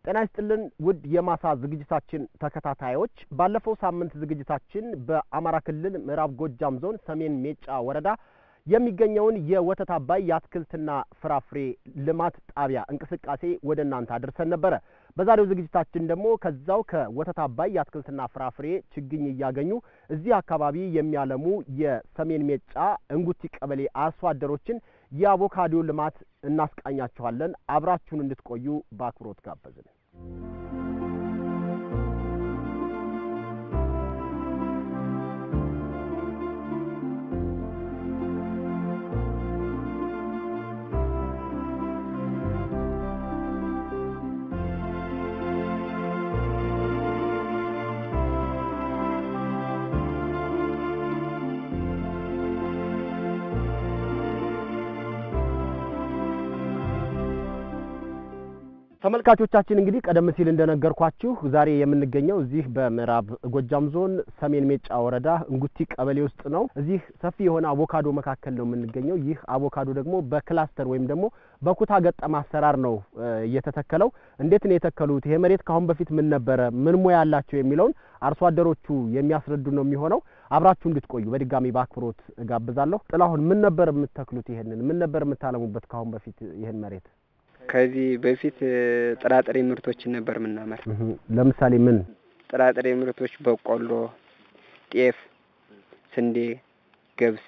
ጤና ይስጥልን ውድ የማሳ ዝግጅታችን ተከታታዮች፣ ባለፈው ሳምንት ዝግጅታችን በአማራ ክልል ምዕራብ ጎጃም ዞን ሰሜን ሜጫ ወረዳ የሚገኘውን የወተት አባይ የአትክልትና ፍራፍሬ ልማት ጣቢያ እንቅስቃሴ ወደ እናንተ አድርሰን ነበረ። በዛሬው ዝግጅታችን ደግሞ ከዛው ከወተት አባይ የአትክልትና ፍራፍሬ ችግኝ እያገኙ እዚህ አካባቢ የሚያለሙ የሰሜን ሜጫ እንጉቲ ቀበሌ አርሶ አደሮችን የአቮካዶ ልማት እናስቃኛችኋለን። አብራችሁን እንድትቆዩ በአክብሮት ጋበዝን። ተመልካቾቻችን እንግዲህ ቀደም ሲል እንደነገርኳችሁ ዛሬ የምንገኘው እዚህ በምዕራብ ጎጃም ዞን ሰሜን ሜጫ ወረዳ እንጉቲ ቀበሌ ውስጥ ነው። እዚህ ሰፊ የሆነ አቮካዶ መካከል ነው የምንገኘው። ይህ አቮካዶ ደግሞ በክላስተር ወይም ደግሞ በኩታ ገጠም አሰራር ነው እየተተከለው። እንዴት ነው የተከሉት? ይሄ መሬት ከአሁን በፊት ምን ነበረ? ምን ሙያ ያላቸው የሚለውን አርሶ አደሮቹ የሚያስረዱ ነው የሚሆነው። አብራችሁ እንድትቆዩ በድጋሚ በአክብሮት እጋብዛለሁ። ጥላሁን ምን ነበር የምትተክሉት? ይሄንን ምን ነበር የምታለሙበት ከአሁን በፊት ይህን መሬት? ከዚህ በፊት ጥራጥሬ ምርቶችን ነበር የምናመር። ለምሳሌ ምን ጥራጥሬ ምርቶች? በቆሎ፣ ጤፍ፣ ስንዴ፣ ገብስ፣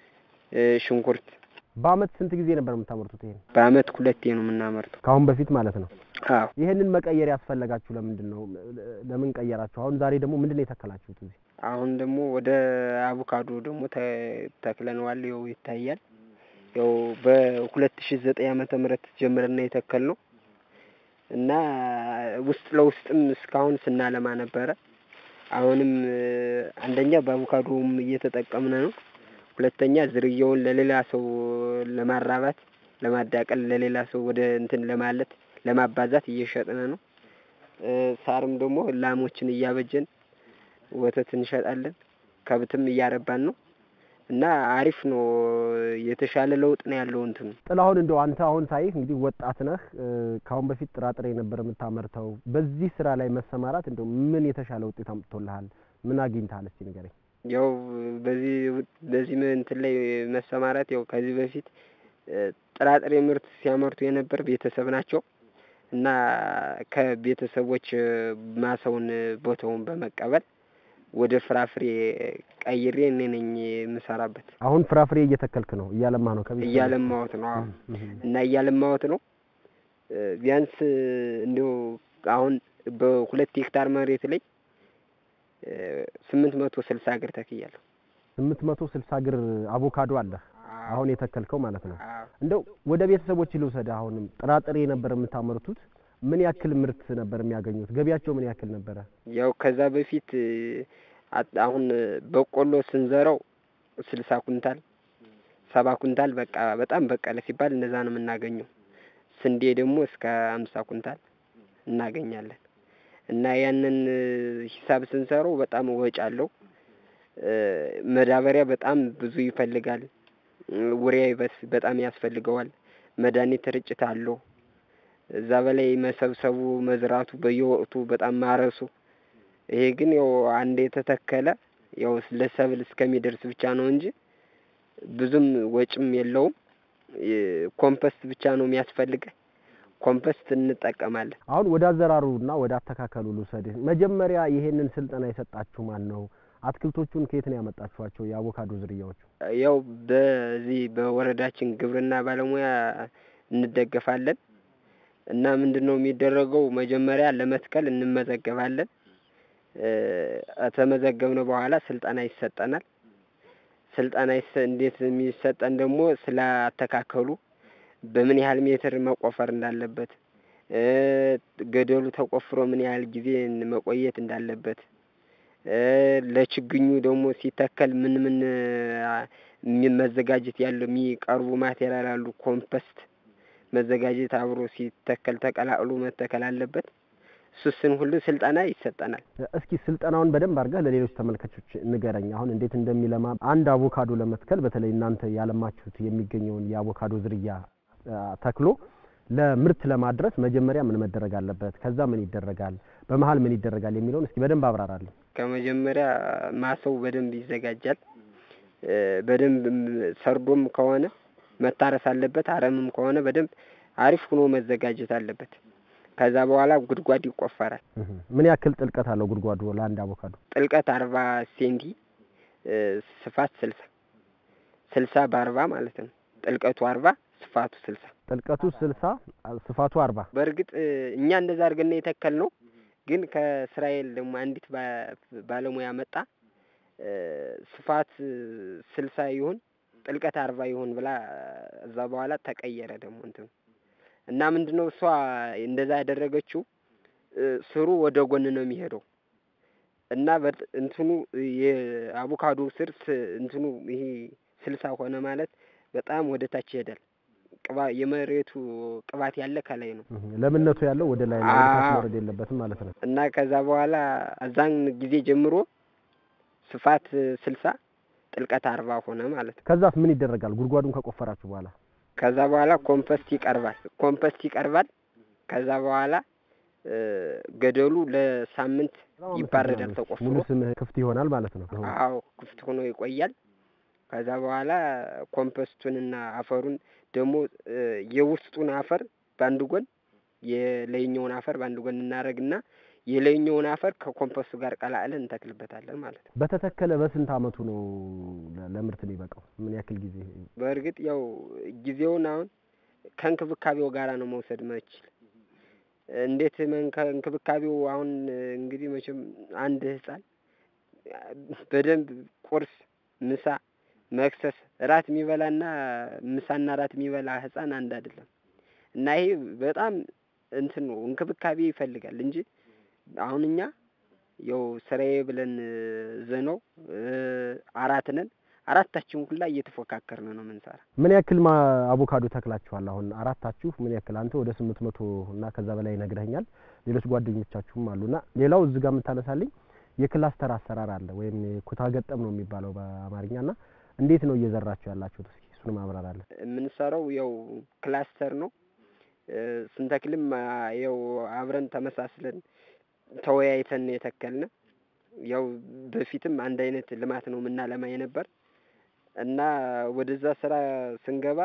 ሽንኩርት። በአመት ስንት ጊዜ ነበር የምታመርቱት? ይሄን በአመት ሁለቴ ነው የምናመርተው። ከአሁን በፊት ማለት ነው። አዎ። ይሄንን መቀየር ያስፈለጋችሁ ለምንድን ነው? ለምን ቀየራችሁ? አሁን ዛሬ ደግሞ ምንድን ነው የተከላችሁት እዚህ? አሁን ደግሞ ወደ አቮካዶ ደግሞ ተክለነዋል። ይኸው ይታያል። ያው በሁለት ሺ ዘጠኝ ዓመተ ምህረት ጀምረና የተከል ነው እና ውስጥ ለውስጥም እስካሁን ስናለማ ነበረ። አሁንም አንደኛ በአቮካዶም እየተጠቀምን ነው። ሁለተኛ ዝርያውን ለሌላ ሰው ለማራባት ለማዳቀል፣ ለሌላ ሰው ወደ እንትን ለማለት ለማባዛት እየሸጥን ነው። ሳርም ደግሞ ላሞችን እያበጀን ወተት እንሸጣለን። ከብትም እያረባን ነው እና አሪፍ ነው። የተሻለ ለውጥ ነው ያለው። እንትን ጥላሁን እንደው አንተ አሁን ሳይህ እንግዲህ ወጣት ነህ። ከአሁን በፊት ጥራጥሬ ነበር የምታመርተው። በዚህ ስራ ላይ መሰማራት እንደው ምን የተሻለ ውጤት አምጥቶልሃል? ምን አግኝተሃል? እስቲ ንገረኝ። ያው በዚህ በዚህ እንትን ላይ መሰማራት ያው ከዚህ በፊት ጥራጥሬ ምርት ሲያመርቱ የነበር ቤተሰብ ናቸው እና ከቤተሰቦች ማሳውን ቦታውን በመቀበል ወደ ፍራፍሬ ቀይሬ እኔ ነኝ የምሰራበት። አሁን ፍራፍሬ እየተከልክ ነው? እያለማ ነው? ከቤት እያለማሁት ነው። አዎ። እና እያለማሁት ነው። ቢያንስ እንዲሁ አሁን በሁለት ሄክታር መሬት ላይ ስምንት መቶ ስልሳ እግር ተክያለሁ። ስምንት መቶ ስልሳ እግር አቮካዶ አለህ አሁን የተከልከው ማለት ነው። እንደው ወደ ቤተሰቦች ልውሰድ። አሁንም ጥራጥሬ ነበር የምታመርቱት ምን ያክል ምርት ነበር የሚያገኙት? ገቢያቸው ምን ያክል ነበረ? ያው ከዛ በፊት አሁን በቆሎ ስንዘራው ስልሳ ኩንታል ሰባ ኩንታል በቃ በጣም በቀለ ሲባል እንደዛ ነው የምናገኘው። ስንዴ ደግሞ እስከ አምሳ ኩንታል እናገኛለን። እና ያንን ሂሳብ ስንሰራው በጣም ወጪ አለው። መዳበሪያ በጣም ብዙ ይፈልጋል። ውሪያ በጣም ያስፈልገዋል። መድኃኒት ርጭት አለው። እዛ በላይ መሰብሰቡ መዝራቱ በየወቅቱ በጣም ማረሱ። ይሄ ግን ያው አንድ የተተከለ ያው ለሰብል እስከሚደርስ ብቻ ነው እንጂ ብዙም ወጭም የለውም። ኮምፐስት ብቻ ነው የሚያስፈልገ። ኮምፐስት እንጠቀማለን። አሁን ወደ አዘራሩና ወደ አተካከሉ ልውሰድህ። መጀመሪያ ይሄንን ስልጠና የሰጣችሁ ማን ነው? አትክልቶቹን ከየት ነው ያመጣችኋቸው? የአቮካዶ ዝርያዎቹ? ያው በዚህ በወረዳችን ግብርና ባለሙያ እንደገፋለን እና ምንድን ነው የሚደረገው? መጀመሪያ ለመትከል እንመዘገባለን። ከተመዘገብነው በኋላ ስልጠና ይሰጠናል። ስልጠና እንዴት የሚሰጠን ደግሞ ስለ አተካከሉ፣ በምን ያህል ሜትር መቆፈር እንዳለበት፣ ገደሉ ተቆፍሮ ምን ያህል ጊዜ መቆየት እንዳለበት፣ ለችግኙ ደግሞ ሲተከል ምን ምን መዘጋጀት ያለው የሚቀርቡ ማቴሪያል አሉ ኮምፐስት መዘጋጀት አብሮ ሲተከል ተቀላቅሎ መተከል አለበት። እሱስን ሁሉ ስልጠና ይሰጠናል። እስኪ ስልጠናውን በደንብ አድርገህ ለሌሎች ተመልካቾች ንገረኝ። አሁን እንዴት እንደሚለማ አንድ አቮካዶ ለመትከል በተለይ እናንተ ያለማችሁት የሚገኘውን የአቮካዶ ዝርያ ተክሎ ለምርት ለማድረስ መጀመሪያ ምን መደረግ አለበት? ከዛ ምን ይደረጋል? በመሀል ምን ይደረጋል የሚለውን እስኪ በደንብ አብራራለን። ከመጀመሪያ ማሰው በደንብ ይዘጋጃል። እ፣ በደንብ ም- ሰርዶም ከሆነ መታረስ አለበት። አረምም ከሆነ በደንብ አሪፍ ሆኖ መዘጋጀት አለበት። ከዛ በኋላ ጉድጓድ ይቆፈራል። እህ፣ ምን ያክል ጥልቀት አለው ጉድጓዱ ለአንድ አቮካዶ? ጥልቀት አርባ ሴንቲ እ፣ ስፋት ስልሳ ስልሳ በአርባ ማለት ነው። ጥልቀቱ አርባ ስፋቱ ስልሳ ጥልቀቱ ስልሳ ስፋቱ አርባ በእርግጥ እ፣ እኛ እንደዛ አድርገን የተከል ነው። ግን ከእስራኤል ደግሞ አንዲት ባ- ባለሙያ መጣ እ፣ ስፋት ስልሳ ይሁን ጥልቀት አርባ ይሁን ብላ እዛ በኋላ ተቀየረ ደግሞ እንትኑ እና ምንድን ነው እሷ እንደዛ ያደረገችው እ፣ ስሩ ወደ ጎን ነው የሚሄደው እና በጥ- እንትኑ የአቮካዶ ስር ስ- እንትኑ ይሄ ስልሳ ሆነ ማለት በጣም ወደ ታች ይሄዳል። ቅባ የመሬቱ ቅባት ያለ ከላይ ነው እህ፣ ለምነቱ ያለው ወደ ላይ ነው፣ ወደ ታች አዎ። መውረድ የለበትም ማለት ነው። እና ከዛ በኋላ አዛን ጊዜ ጀምሮ ስፋት ስልሳ ጥልቀት አርባ ሆነ ማለት ነው። ከዛስ ምን ይደረጋል? ጉድጓዱን ከቆፈራችሁ በኋላ ከዛ በኋላ ኮምፐስት ይቀርባል። ኮምፐስት ይቀርባል። ከዛ በኋላ እ፣ ገደሉ ለሳምንት በጣም ይባረዳል አመሰግናለሁ። ተቆፍሮ። ሙሉ ስምህ ክፍት ይሆናል ማለት ነው። አዎ ክፍት ሆኖ ይቆያል። ከዛ በኋላ ኮምፐስቱንና አፈሩን ደግሞ እ፣ የውስጡን አፈር በአንድ ጎን የላይኛውን አፈር በአንድ ጎን እናደርግና የላይኛውን አፈር ከኮምፐስቱ ጋር ቀላቅለን እንተክልበታለን ማለት ነው። በተተከለ በስንት አመቱ ነው ለ- ለምርት የሚበቃው? ምን ያክል ጊዜ? በእርግጥ ያው ጊዜውን አሁን ከእንክብካቤው ጋራ ነው መውሰድ መችል እንዴት መን ከእንክብካቤው አሁን እንግዲህ መቼም አንድ ህፃን በደንብ ቁርስ፣ ምሳ፣ መክሰስ፣ እራት የሚበላና ምሳና እራት የሚበላ ህፃን አንድ አይደለም እና ይሄ በጣም እንትን ነው እንክብካቤ ይፈልጋል እንጂ አሁን እኛ ያው ስራዬ ብለን ዘነው አራት ነን አራታችን ሁላ እየተፎካከርን ነው የምንሰራ። ምን ያክል ማ አቮካዶ ተክላችኋል? አሁን አራታችሁ ምን ያክል? አንተ ወደ ስምንት መቶ እና ከዛ በላይ ነግረኸኛል። ሌሎች ጓደኞቻችሁም አሉና ሌላው እዚህ ጋር የምታነሳልኝ የክላስተር አሰራር አለ ወይም ኩታ ገጠም ነው የሚባለው በአማርኛ እና እንዴት ነው እየዘራችሁ ያላችሁት? እስኪ እሱን ማብራራለን። የምንሰራው ያው ክላስተር ነው እ፣ ስንተክልም አ፣ ያው አብረን ተመሳስለን ተወያይተን ነው የተከልነ። ያው በፊትም አንድ አይነት ልማት ነው የምናለማ የነበር እና ወደዛ ስራ ስንገባ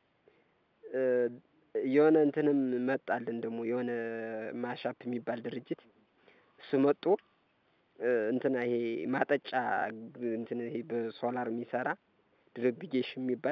እ፣ የሆነ እንትንም መጣልን ደግሞ የሆነ ማሻፕ የሚባል ድርጅት እሱ መጦ እ፣ እንትና ይሄ ማጠጫ ግ- እንትን ይሄ በሶላር የሚሰራ ድሪፕጌሽን የሚባል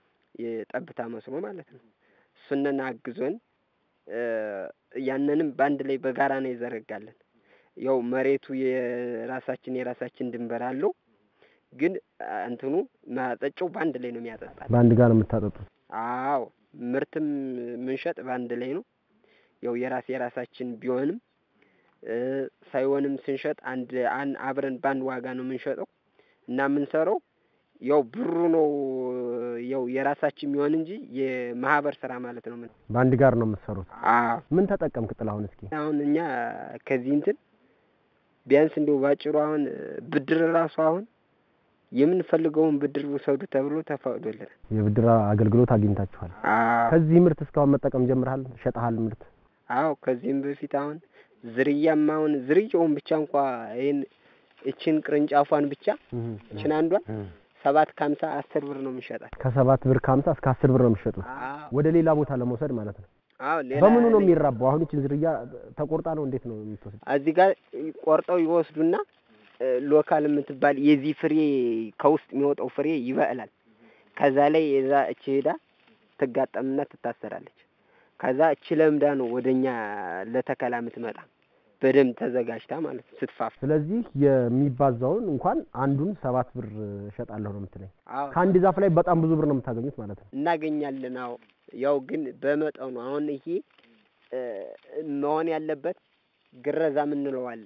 የጠብታ መስኖ ማለት ነው። እሱንን አግዞን እ፣ ያንንም በአንድ ላይ በጋራ ነው የዘረጋለን። ያው መሬቱ የራሳችን የራሳችን ድንበር አለው፣ ግን አ፣ እንትኑ ማጠጫው በአንድ ላይ ነው የሚያጠጣል። በአንድ ጋር ነው የምታጠጡት? አዎ ምርትም ምንሸጥ በአንድ ላይ ነው። ያው የራስ የራሳችን ቢሆንም እ፣ ሳይሆንም ስንሸጥ አንድ አን አብረን በአንድ ዋጋ ነው የምንሸጠው እና የምንሰራው ያው ብሩ ነው ያው የራሳችን የሚሆን እንጂ የማህበር ስራ ማለት ነው። ምን በአንድ ጋር ነው የምትሰሩት? አዎ ምን ተጠቀምክ ጥላሁን? እስኪ አሁን እኛ ከዚህ እንትን ቢያንስ እንዲሁ ባጭሩ አሁን ብድር ራሱ አሁን የምንፈልገውን ብድር ውሰዱ ተብሎ ተፈቅዶልናል። የብድር አገልግሎት አግኝታችኋል? አዎ ከዚህ ምርት እስካሁን መጠቀም ጀምረሃል? ሸጠሃል ምርት? አዎ ከዚህም በፊት አሁን ዝርያም አሁን ዝርያውን ብቻ እንኳ ይህን እችን ቅርንጫፏን ብቻ እችን አንዷን ሰባት ከሀምሳ አስር ብር ነው የምንሸጣት። ከሰባት ብር ከሀምሳ እስከ አስር ብር ነው የሚሸጡት አዎ ወደ ሌላ ቦታ ለመውሰድ ማለት ነው። አዎ ሌላ በምኑ ነው የሚራባው? አሁን ይችን ዝርያ ተቆርጣ ነው እንዴት ነው የምትወስድ? እዚህ ጋር ቆርጠው ይወስዱና እ፣ ሎካል የምትባል የዚህ ፍሬ ከውስጥ የሚወጣው ፍሬ ይበቅላል። ከዛ ላይ የዛ እቺ ሄዳ ትጋጠምና ትታሰራለች። ከዛ እቺ ለምዳ ነው ወደኛ ለተከላ የምትመጣ በደንብ ተዘጋጅታ ማለት ነው ስትፋፍ። ስለዚህ የሚባዛውን እንኳን አንዱን ሰባት ብር እሸጣለሁ ነው የምትለኝ። አዎ ከአንድ ዛፍ ላይ በጣም ብዙ ብር ነው የምታገኙት ማለት ነው። እናገኛለን። አዎ ያው ግን በመጠኑ አሁን ይሄ እ፣ መሆን ያለበት ግረዛ የምንለው አለ።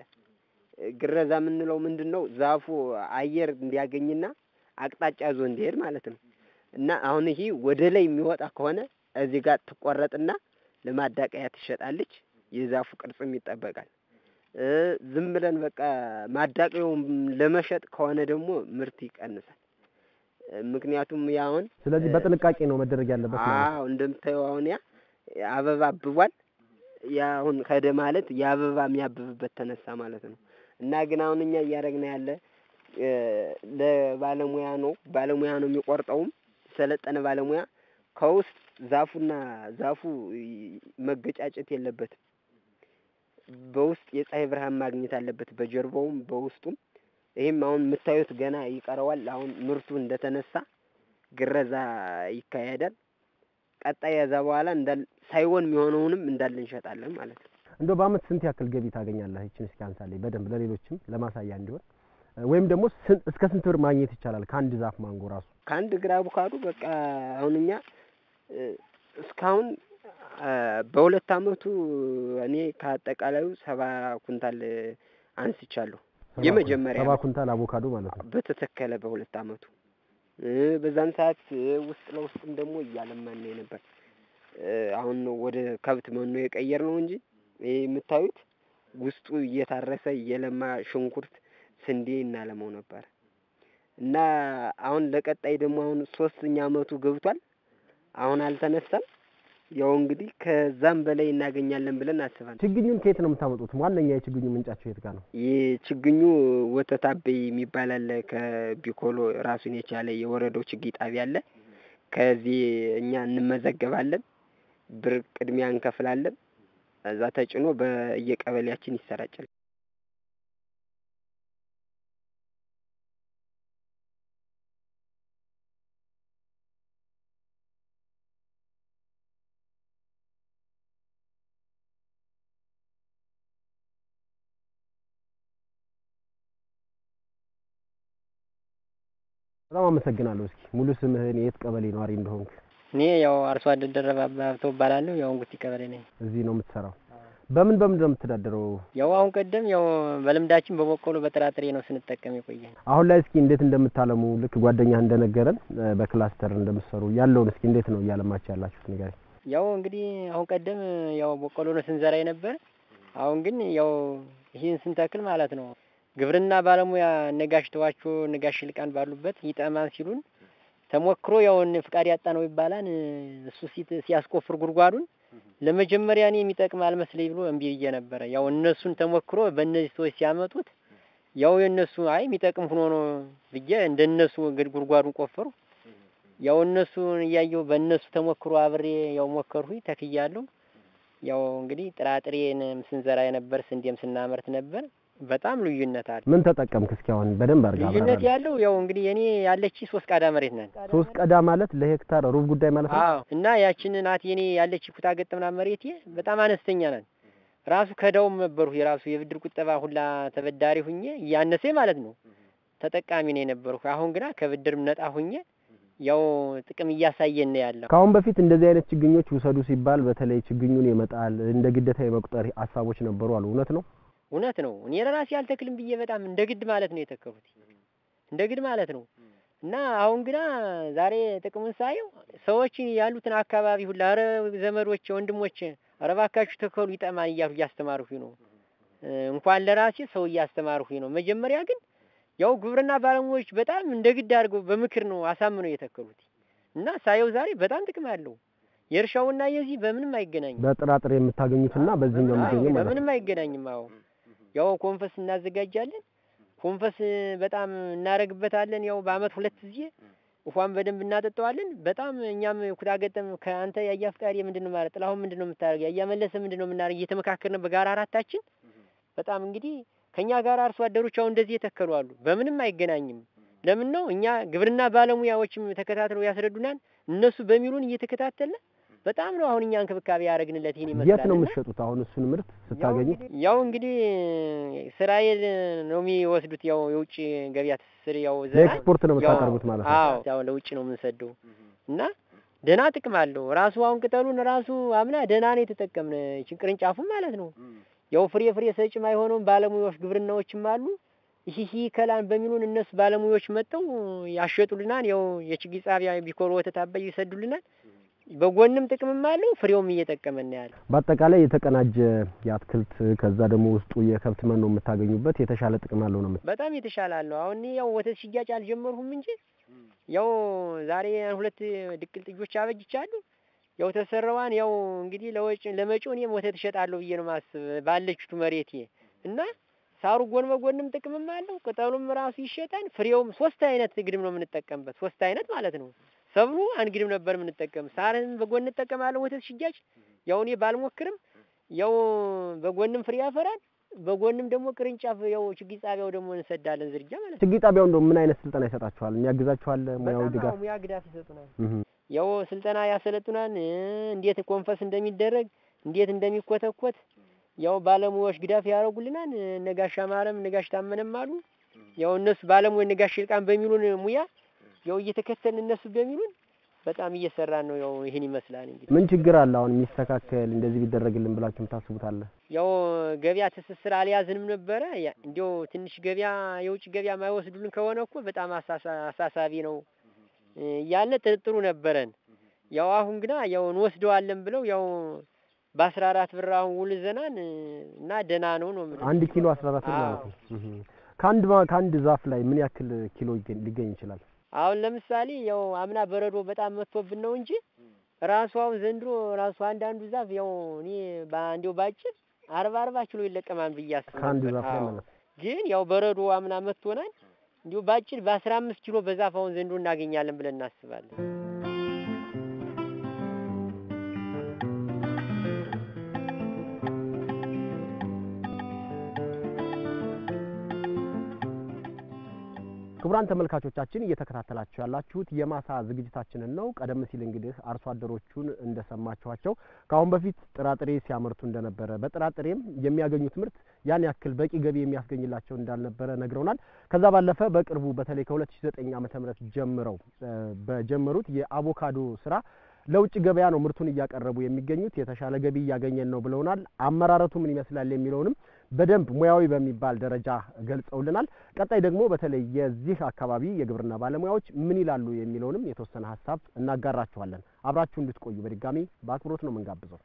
ግረዛ የምንለው ምንድን ነው? ዛፉ አየር እንዲያገኝና አቅጣጫ ይዞ እንዲሄድ ማለት ነው። እና አሁን ይሄ ወደ ላይ የሚወጣ ከሆነ እዚህ ጋር ትቆረጥና ለማዳቀያ ትሸጣለች። የዛፉ ቅርጽም ይጠበቃል። እ፣ ዝም ብለን በቃ ማዳቀያውን ለመሸጥ ከሆነ ደግሞ ምርት ይቀንሳል። እ፣ ምክንያቱም ያሁን ስለዚህ በጥንቃቄ ነው መደረግ ያለበት ማለት ነው። አዎ እንደምታየው አሁን ያ አበባ አብቧል። ያ አሁን ከደ ማለት የአበባ የሚያብብበት ተነሳ ማለት ነው። እና ግን አሁን እኛ እያደረግን ያለ እ ለባለሙያ ነው ባለሙያ ነው የሚቆርጠውም ሰለጠነ ባለሙያ ከውስጥ ዛፉና ዛፉ ይ- መገጫጨት የለበትም። በውስጥ የፀሐይ ብርሃን ማግኘት አለበት በጀርባውም በውስጡም። ይህም አሁን የምታዩት ገና ይቀረዋል። አሁን ምርቱ እንደተነሳ ግረዛ ይካሄዳል። ቀጣይ ከዛ በኋላ እንዳል ሳይሆን የሚሆነውንም እንዳለ እንሸጣለን ማለት ነው። እንደው በአመት ስንት ያክል ገቢ ታገኛለህ? ይችን እስኪ አንሳለኝ በደንብ ለሌሎችም ለማሳያ እንዲሆን እ ወይም ደግሞ ስንት እስከ ስንት ብር ማግኘት ይቻላል ከአንድ ዛፍ ማንጎ ራሱ? ከአንድ እግር አቮካዶ በቃ አሁን እኛ እ እስካሁን አ በሁለት አመቱ እኔ ከአጠቃላዩ ሰባ ኩንታል አንስቻለሁ። ሰባ የመጀመሪያ ሰባ ነው። ኩንታል አቮካዶ ማለት ነው። በተተከለ በሁለት አመቱ እ በዛን ሰዓት እ ውስጥ ለውስጥም ደግሞ እያለማን ነው የነበር። እ አሁን ነው ወደ ከብት መኖ የቀየር ነው እንጂ ይሄ የምታዩት ውስጡ እየታረሰ እየለማ ሽንኩርት፣ ስንዴ እናለመው ነበር እና አሁን ለቀጣይ ደግሞ አሁን ሶስተኛ አመቱ ገብቷል። አሁን አልተነሳም። ያው እንግዲህ ከዛም በላይ እናገኛለን ብለን አስባለን። ችግኙን ከየት ነው የምታመጡት? ዋነኛ የችግኙ ምንጫቸው የት ጋር ነው? የችግኙ ወተት አበይ የሚባል አለ። ከቢኮሎ ራሱን የቻለ የወረዳው ችግኝ ጣቢያ አለ። ከዚህ እኛ እንመዘገባለን፣ ብር ቅድሚያ እንከፍላለን። እዛ ተጭኖ በየቀበሌያችን ይሰራጫል። በጣም አመሰግናለሁ። እስኪ ሙሉ ስምህን፣ የት ቀበሌ ነዋሪ እንደሆንክ? እኔ ያው አርሶ አደር ደረባ ሀብተው እባላለሁ። ያው እንጉቲ ቀበሌ ነኝ። እዚህ ነው የምትሰራው? በምን በምን ነው የምትተዳደረው? ያው አሁን ቀደም ያው በልምዳችን በበቆሎ በጥራጥሬ ነው ስንጠቀም የቆየ። አሁን ላይ እስኪ እንዴት እንደምታለሙ ልክ ጓደኛህ እንደነገረን እ በክላስተር እንደምትሰሩ ያለውን እስኪ እንዴት ነው እያለማችሁ ያላችሁት ንገረኝ። ያው እንግዲህ አሁን ቀደም ያው በቆሎ ነው ስንዘራ የነበር። አሁን ግን ያው ይህን ስንተክል ማለት ነው ግብርና ባለሙያ ነጋሽ ተዋቸው ነጋሽ ልቃን ባሉበት ይጠማን ሲሉን ተሞክሮ ያው እነ ፍቃድ ያጣ ነው ይባላል። እሱ ሲት ሲያስቆፍር ጉድጓዱን ለመጀመሪያ እኔ የሚጠቅም አልመስለኝ ብሎ እምቢ ብዬ ነበረ። ያው እነሱን ተሞክሮ በእነዚህ ሰዎች ሲያመጡት ያው የእነሱ አይ የሚጠቅም ሆኖ ነው ብዬ እንደነሱ እንግዲህ ጉድጓዱን ቆፈሩ። ያው እነሱን እያየሁ በእነሱ ተሞክሮ አብሬ ያው ሞከርሁኝ ተክያለሁ። ያው እንግዲህ ጥራጥሬን ስንዘራ የነበር ስንዴም ስናመርት ነበር። በጣም ልዩነት አለ። ምን ተጠቀምክ? እስኪ አሁን በደንብ አድርጋ ልዩነት አብራራልኝ። ያለው ያው እንግዲህ እኔ ያለች ሶስት ቃዳ መሬት ነን። ሶስት ቀዳ ማለት ለሄክታር ሩብ ጉዳይ ማለት ነው። አዎ እና ያችን ናት የኔ ያለች ኩታ ገጠምና መሬቴ በጣም አነስተኛ ናት። ራሱ ከዳውም ነበርሁ የራሱ የብድር ቁጠባ ሁላ ተበዳሪ ሁኜ እያነሰ ማለት ነው ተጠቃሚ ነው የነበርሁ። አሁን ግና ከብድርም ነጣ ሁኜ ያው ጥቅም እያሳየን ነው ያለው። ከአሁን በፊት እንደዚህ አይነት ችግኞች ውሰዱ ሲባል በተለይ ችግኙን የመጣል እንደ ግዴታ የመቁጠር ሀሳቦች ነበሩ አሉ። እውነት ነው? እውነት ነው። እኔ ለራሴ አልተክልም ብዬ በጣም እንደ ግድ ማለት ነው የተከሉት እንደ ግድ ማለት ነው። እና አሁን ግና ዛሬ ጥቅሙን ሳየው ሰዎች ያሉትን አካባቢ ሁላ ኧረ ዘመዶች፣ ወንድሞች ኧረ እባካችሁ ተከሉ ይጠማን እያሉ እያስተማርሁኝ ነው። እ እንኳን ለራሴ ሰው እያስተማርሁኝ ነው። መጀመሪያ ግን ያው ግብርና ባለሙያዎች በጣም እንደ ግድ አድርገው በምክር ነው አሳምነው የተከሉት እና ሳየው ዛሬ በጣም ጥቅም አለው። የእርሻውና የዚህ በምንም አይገናኝም። በጥራጥሬ የምታገኙትና በዚህኛው አዎ፣ የሚገኘው ማለት ነው። በምንም አይገናኝም። አዎ ያው ኮንፈስ እናዘጋጃለን። ኮንፈስ በጣም እናደርግበታለን። ያው በአመት ሁለት ጊዜ ውሃም በደንብ እናጠጣዋለን። በጣም እኛም ኩታ ገጠም ከአንተ ያያ ፍቃሪ ምንድን ነው ማለት ጥላሁን ምንድን ነው የምታደርገው ያያ መለሰ ምንድን ነው የምናደርግ እየተመካከርን በጋራ አራታችን በጣም እንግዲህ ከኛ ጋር አርሶ አደሮች አሁን እንደዚህ የተከሉ አሉ። በምንም አይገናኝም። ለምን ነው እኛ ግብርና ባለሙያዎችም ተከታትለው ያስረዱናል። እነሱ በሚሉን እየተከታተልን በጣም ነው አሁን እኛ እንክብካቤ ያደረግንለት ይህን ይመስላል። የት ነው እና የምትሸጡት አሁን እሱን ምርት ስታገኙ? ያው እንግዲህ እስራኤል ነው የሚወስዱት። ያው የውጭ ገበያ ትስስር ያው ዘና ለኤክስፖርት ነው የምታቀርቡት ማለት ነው። አዎ ያው ለውጭ ነው የምንሰደው እና ደህና ጥቅም አለው። ራሱ አሁን ቅጠሉን ራሱ አምና ደህና ነው የተጠቀምን ይችን ቅርንጫፉን ማለት ነው። ያው ፍሬ ፍሬ ሰጭም አይሆነውም። ባለሙያዎች ግብርናዎችም አሉ ይህ ይህ ከላን በሚሉን እነሱ ባለሙያዎች መጥተው ያሸጡልናል። ያው የችግኝ ጣቢያ ቢኮር ወተት አባይ ይሰዱልናል። በጎንም ጥቅምም አለው ፍሬውም እየጠቀመን ያለ በአጠቃላይ የተቀናጀ የአትክልት ከዛ ደግሞ ውስጡ የከብት መኖ የምታገኙበት የተሻለ ጥቅም አለው ነው የምት በጣም የተሻለ አለው። አሁን እኔ ያው ወተት ሽያጭ አልጀመርሁም እንጂ ያው ዛሬ ሁለት ድቅል ጥጆች አበጅቻለሁ። ያው ተሰራዋን ያው እንግዲህ ለወጭ ለመጪው እኔም ወተት እሸጣለሁ ብዬ ነው ማስብ ባለችቱ መሬቴ እና ሳሩ ጎን በጎንም ጥቅምም አለው። ቅጠሉም ራሱ ይሸጣል። ፍሬውም ሶስት አይነት ግድም ነው የምንጠቀምበት። ሶስት አይነት ማለት ነው። ሰብሉ አንድ ግድም ነበር የምንጠቀም። ሳርን በጎን እንጠቀማለን። ወተት ሽያጭ ያው እኔ ባልሞክርም ያው በጎንም ፍሬ ያፈራል። በጎንም ደግሞ ቅርንጫፍ ያው ችግኝ ጣቢያው ደግሞ እንሰዳለን ዝርያ ማለት ነው። ችግኝ ጣቢያው እንደው ምን አይነት ስልጠና ይሰጣችኋል? የሚያግዛችኋል? ሙያዊ በጣም ድጋፍ አዎ፣ ሙያ ግዳፍ ይሰጡናል። እህ ያው ስልጠና ያሰለጡናል። እ እንዴት ኮንፈስ እንደሚደረግ እንዴት እንደሚኮተኮት ያው ባለሙያዎች ግዳፍ ያደርጉልናል። እ ነጋሽ አማረም ነጋሽ ታመነም አሉ። ያው እነሱ ባለሙያ ነጋሽ ይልቃን በሚሉን ሙያ ያው እየተከተልን እነሱ በሚሉን በጣም እየሰራን ነው። ያው ይህን ይመስላል እንግዲህ ምን ችግር አለ አሁን የሚስተካከል እንደዚህ ቢደረግልን ብላችሁ የምታስቡት አለ? ያው ገበያ ትስስር አልያዝንም ነበረ። ያ- እንዲያው ትንሽ ገበያ የውጭ ገበያ ማይወስዱልን ከሆነ እኮ በጣም አሳሳ- አሳሳቢ ነው እ እያለ ጥርጥሩ ነበረን። ያው አሁን ግና ያው እንወስደዋለን ብለው ያው በአስራ አራት ብር አሁን ውል ዘናን እ እና ደህና ነው ነው የምልህ። አንድ ኪሎ አስራ አራት ብር አዎ። ማለት ነው። እህ ከአንድ ማ- ከአንድ ዛፍ ላይ ምን ያክል ኪሎ ይገኝ- ሊገኝ ይችላል? አሁን ለምሳሌ ያው አምና በረዶ በጣም መጥቶብን ነው እንጂ ራሱ አሁን ዘንድሮ ራሱ አንዳንዱ ዛፍ ያው እኔ እንዲያው ባጭር አርባ አርባ ኪሎ ይለቀማል ብዬ አስብ ከአንድ ነበር። ዛፍ ላይ አዎ። ማለት ነው። ግን ያው በረዶ አምና መጥቶናል። እንዲሁ ባጭር በአስራ አምስት ኪሎ በዛፍ አሁን ዘንድሮ እናገኛለን ብለን እናስባለን። ክቡራን ተመልካቾቻችን እየተከታተላችሁ ያላችሁት የማሳ ዝግጅታችንን ነው። ቀደም ሲል እንግዲህ አርሶ አደሮቹን እንደሰማችኋቸው ከአሁን በፊት ጥራጥሬ ሲያመርቱ እንደነበረ በጥራጥሬም የሚያገኙት ምርት ያን ያክል በቂ ገቢ የሚያስገኝላቸው እንዳልነበረ ነግረውናል። ከዛ ባለፈ በቅርቡ በተለይ ከ2009 ዓመተ ምህረት ጀምረው እ በጀመሩት የአቮካዶ ስራ ለውጭ ገበያ ነው ምርቱን እያቀረቡ የሚገኙት። የተሻለ ገቢ እያገኘን ነው ብለውናል። አመራረቱ ምን ይመስላል የሚለውንም በደንብ ሙያዊ በሚባል ደረጃ ገልጸውልናል። ቀጣይ ደግሞ በተለይ የዚህ አካባቢ የግብርና ባለሙያዎች ምን ይላሉ የሚለውንም የተወሰነ ሀሳብ እናጋራችኋለን። አብራችሁ እንድትቆዩ በድጋሚ በአክብሮት ነው የምንጋብዘው።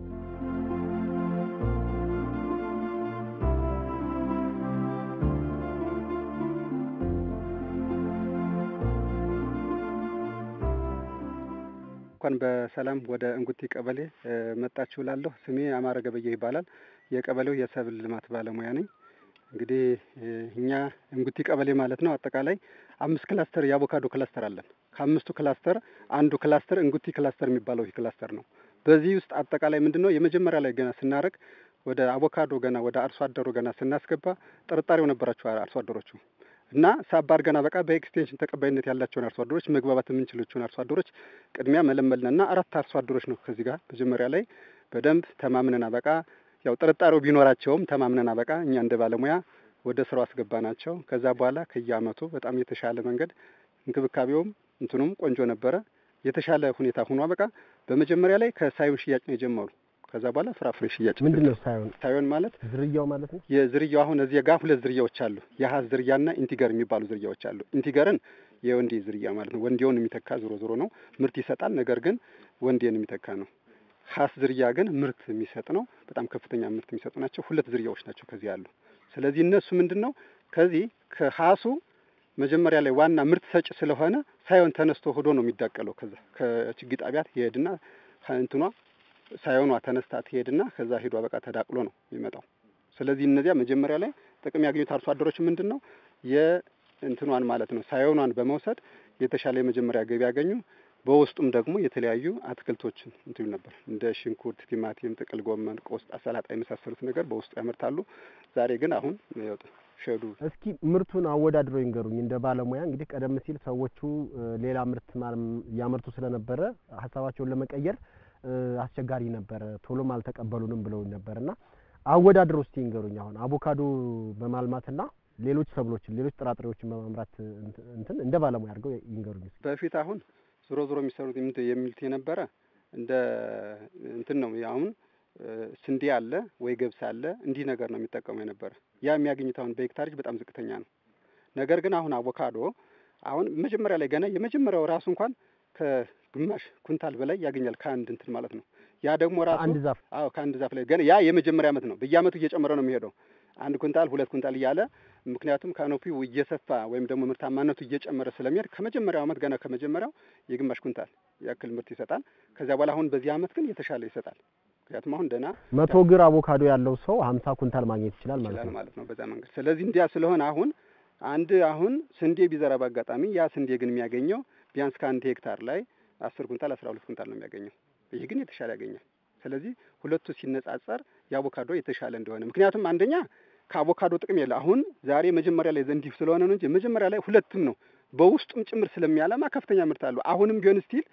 እንኳን በሰላም ወደ እንጉቲ ቀበሌ እ መጣችሁ እላለሁ። ስሜ አማረ ገበየሁ ይባላል። የቀበሌው የሰብል ልማት ባለሙያ ነኝ። እንግዲህ እ እኛ እንጉቲ ቀበሌ ማለት ነው አጠቃላይ አምስት ክላስተር የአቮካዶ ክላስተር አለን። ከአምስቱ ክላስተር አንዱ ክላስተር እንጉቲ ክላስተር የሚባለው ይህ ክላስተር ነው። በዚህ ውስጥ አጠቃላይ ምንድን ነው የመጀመሪያ ላይ ገና ስናደርግ ወደ አቮካዶ ገና ወደ አርሶ አደሩ ገና ስናስገባ ጥርጣሬው ነበራቸው አርሶ አደሮቹ እና ሳባር ገና በቃ በኤክስቴንሽን ተቀባይነት ያላቸውን አርሶ አደሮች መግባባት የምንችሎችን አርሶ አደሮች ቅድሚያ መለመልን እና አራት አርሶ አደሮች ነው ከዚህ ጋር መጀመሪያ ላይ በደንብ ተማምነን አበቃ ያው ጥርጣሬው ቢኖራቸውም ተማምነን አበቃ እኛ እንደ ባለሙያ ወደ ስራው አስገባ ናቸው። ከዛ በኋላ ከየአመቱ በጣም የተሻለ መንገድ እንክብካቤውም እንትኑም ቆንጆ ነበረ። የተሻለ ሁኔታ ሆኖ በቃ በመጀመሪያ ላይ ከሳዮን ሽያጭ ነው የጀመሩ። ከዛ በኋላ ፍራፍሬ ሽያጭ ምንድን ነው ሳይሆን ሳዮን ማለት ዝርያው ማለት ነው? የዝርያው አሁን እዚህ ጋር ሁለት ዝርያዎች አሉ። የሀስ ዝርያና ኢንቲገር የሚባሉ ዝርያዎች አሉ። ኢንቲገርን የወንዴ ዝርያ ማለት ነው። ወንዴውን የሚተካ ዞሮ ዞሮ ነው ምርት ይሰጣል። ነገር ግን ወንዴን የሚተካ ነው። ሀስ ዝርያ ግን ምርት የሚሰጥ ነው። በጣም ከፍተኛ ምርት የሚሰጡ ናቸው። ሁለት ዝርያዎች ናቸው ከዚህ ያሉ። ስለዚህ እነሱ ምንድን ነው ከዚህ ከሀሱ መጀመሪያ ላይ ዋና ምርት ሰጭ ስለሆነ ሳይሆን ተነስቶ ሆዶ ነው የሚዳቀለው። ከዛ ከችግኝ ጣቢያት ይሄድና እንትኗ ሳይሆኗ ተነስታ ትሄድና ከዛ ሄዷ በቃ ተዳቅሎ ነው የሚመጣው። ስለዚህ እነዚያ መጀመሪያ ላይ ጥቅም ያገኙት አርሶ አደሮች ምንድን ነው የእንትኗን ማለት ነው ሳይሆኗን በመውሰድ የተሻለ የመጀመሪያ ገቢ ያገኙ። በውስጡም ደግሞ የተለያዩ አትክልቶችን እንትሉ ነበር እንደ ሽንኩርት፣ ቲማቲም፣ ጥቅል ጎመን፣ ቆስጣ፣ ሰላጣ የመሳሰሉት ነገር በውስጡ ያመርታሉ። ዛሬ ግን አሁን ያው ሸዱ እስኪ ምርቱን አወዳድረው ይንገሩኝ። እንደ ባለሙያ እንግዲህ ቀደም ሲል ሰዎቹ እ ሌላ ምርት ማለም ያመርቱ ስለነበረ ሀሳባቸውን ለመቀየር እ አስቸጋሪ ነበረ፣ ቶሎም አልተቀበሉንም ብለው ነበር እና አወዳድረው እስቲ ይንገሩኝ። አሁን አቮካዶ በማልማትና ሌሎች ሰብሎችን ሌሎች ጥራጥሬዎችን በማምራት እንት- እንትን እንደ ባለሙያ አድርገው ይንገሩኝ እስኪ። በፊት አሁን ዞሮ ዞሮ የሚሰሩት የምት የሚሉት የነበረ እንደ እንትን ነው። አሁን እ ስንዴ አለ ወይ ገብስ አለ እንዲህ ነገር ነው የሚጠቀሙ የነበረ። ያ የሚያገኙት አሁን በሄክታሪጅ በጣም ዝቅተኛ ነው። ነገር ግን አሁን አቮካዶ አሁን መጀመሪያ ላይ ገና የመጀመሪያው ራሱ እንኳን ከግማሽ ኩንታል በላይ ያገኛል ከአንድ እንትን ማለት ነው። ያ ደግሞ ራሱ አንድ ዛፍ አዎ ከአንድ ዛፍ ላይ ገና ያ የመጀመሪያ ዓመት ነው። በየዓመቱ እየጨመረ ነው የሚሄደው። አንድ ኩንታል ሁለት ኩንታል እያለ ምክንያቱም ካኖፒው እየሰፋ ወይም ደግሞ ምርታማነቱ እየጨመረ ስለሚሄድ ከመጀመሪያው ዓመት ገና ከመጀመሪያው የግማሽ ኩንታል ያክል ምርት ይሰጣል። ከዚያ በኋላ አሁን በዚህ ዓመት ግን የተሻለ ይሰጣል። ምክንያቱም አሁን ደህና መቶ ግር አቮካዶ ያለው ሰው ሀምሳ ኩንታል ማግኘት ይችላል ማለት ይችላል ነው። ማለት ነው በዛ መንገድ። ስለዚህ እንዲያ ስለሆነ አሁን አንድ አሁን ስንዴ ቢዘራ በአጋጣሚ ያ ስንዴ ግን የሚያገኘው ቢያንስ ከአንድ ሄክታር ላይ አስር ኩንታል አስራ ሁለት ኩንታል ነው የሚያገኘው። ይህ ግን የተሻለ ያገኛል። ስለዚህ ሁለቱ ሲነጻጸር የአቮካዶ የተሻለ እንደሆነ ምክንያቱም አንደኛ ከአቮካዶ ጥቅም የለ አሁን ዛሬ መጀመሪያ ላይ እንዲሁ ስለሆነ ነው እንጂ መጀመሪያ ላይ ሁለትም ነው በውስጡም ጭምር ስለሚያለማ ከፍተኛ ምርት አለው። አሁንም ቢሆን ስቲል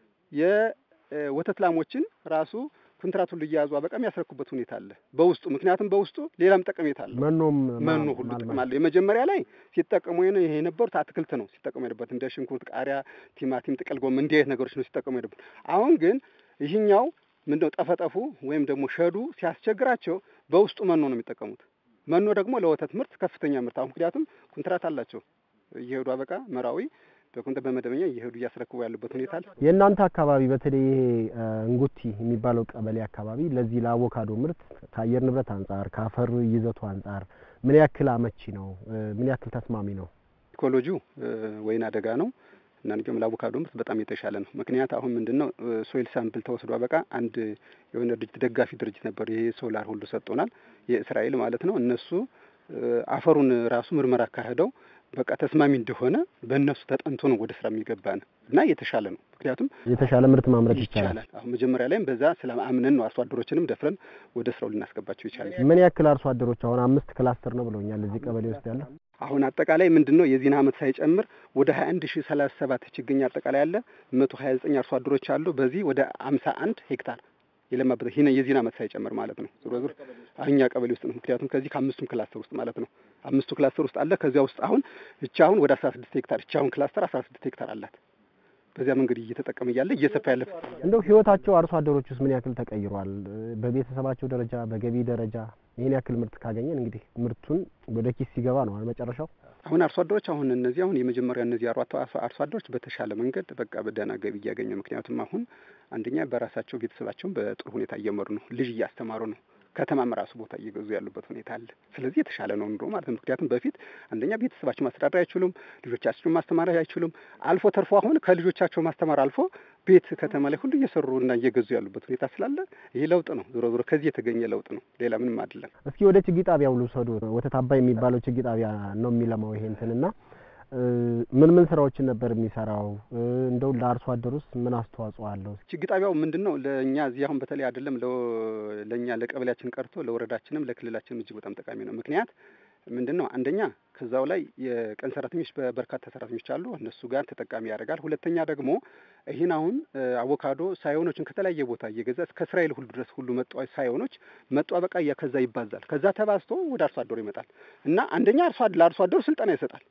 የወተት ላሞችን ራሱ ኮንትራት ሁሉ እየያዙ አበቃ የሚያስረኩበት ሁኔታ አለ በውስጡ ምክንያቱም በውስጡ ሌላም ጠቀሜታ አለ። መኖም መኖ ማ- ሁሉ ማልማት። ጥቅም አለው። የመጀመሪያ ላይ ሲጠቀሙ የነ- ይሄ የነበሩት አትክልት ነው ሲጠቀሙ የነበሩት እንደ ሽንኩርት፣ ቃሪያ፣ ቲማቲም፣ ጥቅል ጎመን እንዲህ አይነት ነገሮች ነው ሲጠቀሙ የነበሩት። አሁን ግን ይህኛው ምንድነው ጠፈጠፉ ወይም ደግሞ ሸዱ ሲያስቸግራቸው በውስጡ መኖ ነው የሚጠቀሙት። መኖ ደግሞ ለወተት ምርት ከፍተኛ ምርት አሁን ምክንያቱም ኮንትራት አላቸው እየሄዱ አበቃ መራዊ በኮንትራት በመደበኛ እየሄዱ እያስረክቡ ያሉበት ሁኔታ አለ። የእናንተ አካባቢ በተለይ ይሄ እ፣ እንጉቲ የሚባለው ቀበሌ አካባቢ ለዚህ ለአቮካዶ ምርት ከአየር ንብረት አንጻር ከአፈር ይዘቱ አንጻር ምን ያክል አመቺ ነው? እ፣ ምን ያክል ተስማሚ ነው? ኢኮሎጂው እ፣ ወይን አደጋ ነው እና እንዲሁም ለአቮካዶ ምርት በጣም የተሻለ ነው። ምክንያት አሁን ምንድን ነው ሶይል ሳምፕል ተወስዶ አበቃ አንድ የሆነ ድርጅት ደጋፊ ድርጅት ነበር። ይሄ ሶላር ሁሉ ሰጥቶናል፣ የእስራኤል ማለት ነው። እነሱ እ፣ አፈሩን ራሱ ምርመራ አካሄደው በቃ ተስማሚ እንደሆነ በእነሱ ተጠንቶ ነው ወደ ስራ የሚገባ ነው እና የተሻለ ነው። ምክንያቱም የተሻለ ምርት ማምረት ይቻላል። ይቻላል። አሁን መጀመሪያ ላይም በዛ ስለ አምነን ነው አርሶ አደሮችንም ደፍረን ወደ ስራው ልናስገባቸው ይቻላል። ምን ያክል አርሶ አደሮች አሁን አምስት ክላስተር ነው ብለውኛል እዚህ ቀበሌ ውስጥ ያለ አሁን አጠቃላይ ምንድን ነው የዚህን አመት ሳይጨምር ወደ ሀያ አንድ ሺ ሰላሳ ሰባት ችግኝ አጠቃላይ አለ። መቶ ሀያ ዘጠኝ አርሶ አደሮች አሉ። በዚህ ወደ አምሳ አንድ ሄክታር የለማበት ይህ የዚህን አመት ሳይጨምር ማለት ነው። ዞሮ ዞሮ እኛ ቀበሌ ውስጥ ነው። ምክንያቱም ከዚህ ከአምስቱም ክላስተር ውስጥ ማለት ነው። አምስቱ ክላስተር ውስጥ አለ። ከዚያ ውስጥ አሁን እቻ አሁን ወደ አስራ ስድስት ሄክታር እቻ አሁን ክላስተር አስራ ስድስት ሄክታር አላት። በዚያ መንገድ እየተጠቀመ እያለ እየሰፋ ያለ እንደው ህይወታቸው አርሶ አደሮች ውስጥ ምን ያክል ተቀይሯል? እ፣ በቤተሰባቸው ደረጃ በገቢ ደረጃ ይህን ያክል ምርት ካገኘን እንግዲህ ምርቱን ወደ ኪስ ሲገባ ነው አይደል መጨረሻው። አሁን አርሶ አደሮች አሁን እነዚህ አሁን የመጀመሪያ እነዚህ አርሶ አርሶ አደሮች በተሻለ መንገድ በቃ በደህና ገቢ እያገኙ ምክንያቱም አሁን አንደኛ በራሳቸው ቤተሰባቸውን በጥሩ ሁኔታ እየመሩ ነው። ልጅ እያስተማሩ ነው። ከተማም ራሱ ቦታ እየገዙ ያሉበት ሁኔታ አለ። ስለዚህ የተሻለ ነው ኑሮ ማለት ነው። ምክንያቱም በፊት አንደኛ ቤተሰባቸው ማስተዳደር አይችሉም፣ ልጆቻቸውን ማስተማር አይችሉም። አልፎ ተርፎ አሁን ከልጆቻቸው ማስተማር አልፎ ቤት ከተማ ላይ ሁሉ እየሰሩ እና እየገዙ ያሉበት ሁኔታ ስላለ ይሄ ለውጥ ነው። ዞሮ ዞሮ ከዚህ የተገኘ ለውጥ ነው። ሌላ ምንም አይደለም። እስኪ ወደ ችግኝ ጣቢያው ልውሰዱ። ወተት አባይ የሚባለው ችግኝ ጣቢያ ነው የሚለማው ይሄ እንትና እ፣ ምን ምን ስራዎችን ነበር የሚሰራው? እ፣ እንደው ለአርሶ አደር ውስጥ ምን አስተዋጽኦ አለው? ችግኝ ጣቢያው ምንድን ነው ለእኛ እዚህ አሁን በተለይ አይደለም ለ- ለእኛ ለቀበሌያችን ቀርቶ ለወረዳችንም ለክልላችንም እጅግ በጣም ጠቃሚ ነው። ምክንያት ምንድን ነው አንደኛ ከዛው ላይ የቀን ሰራተኞች በርካታ ሰራተኞች አሉ፣ እነሱ ጋር ተጠቃሚ ያደርጋል። ሁለተኛ ደግሞ ይህን አሁን እ፣ አቮካዶ ሳይሆኖችን ከተለያየ ቦታ እየገዛ እስከ እስራኤል ሁሉ ድረስ ሁሉ መጡ ሳይሆኖች መጡ በቃ እያ ከዛ ይባዛል። ከዛ ተባዝቶ ወደ አርሶ አደሩ ይመጣል እና አንደኛ አርሶ አደ- ለአርሶ አደሩ ስልጠና ይሰጣል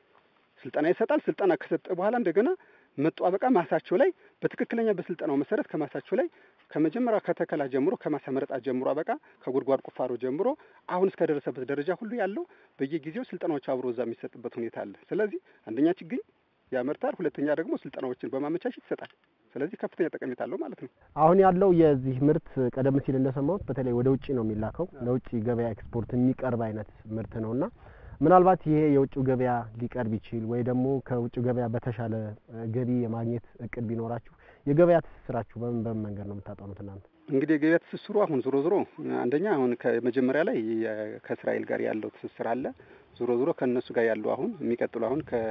ስልጠና ይሰጣል። ስልጠና ከሰጠ በኋላ እንደገና መጡ አበቃ ማሳቸው ላይ በትክክለኛ በስልጠናው መሰረት ከማሳቸው ላይ ከመጀመሪያ ከተከላ ጀምሮ ከማሳ መረጣ ጀምሮ አበቃ ከጉድጓድ ቁፋሮ ጀምሮ አሁን እስከደረሰበት ደረጃ ሁሉ ያለው በየጊዜው ስልጠናዎች አብሮ እዛ የሚሰጥበት ሁኔታ አለ። ስለዚህ አንደኛ ችግኝ ያመርታል፣ ሁለተኛ ደግሞ ስልጠናዎችን በማመቻቸት ይሰጣል። ስለዚህ ከፍተኛ ጠቀሜታ አለው ማለት ነው። አሁን ያለው የዚህ ምርት ቀደም ሲል እንደሰማሁት በተለይ ወደ ውጭ ነው የሚላከው ለውጭ ገበያ ኤክስፖርት የሚቀርብ አይነት ምርት ነውና ምናልባት ይሄ የውጭው ገበያ ሊቀርብ ይችል ወይ ደግሞ ከውጭው ገበያ በተሻለ እ፣ ገቢ የማግኘት እቅድ ቢኖራችሁ የገበያ ትስስራችሁ በምን በምን መንገድ ነው የምታጠኑት እናንተ? እንግዲህ የገበያ ትስስሩ አሁን ዞሮ ዞሮ አንደኛ አሁን ከመጀመሪያ ላይ የ- ከእስራኤል ጋር ያለው ትስስር አለ። ዞሮ ዞሮ ከእነሱ ጋር ያለው አሁን የሚቀጥሉ አሁን ከ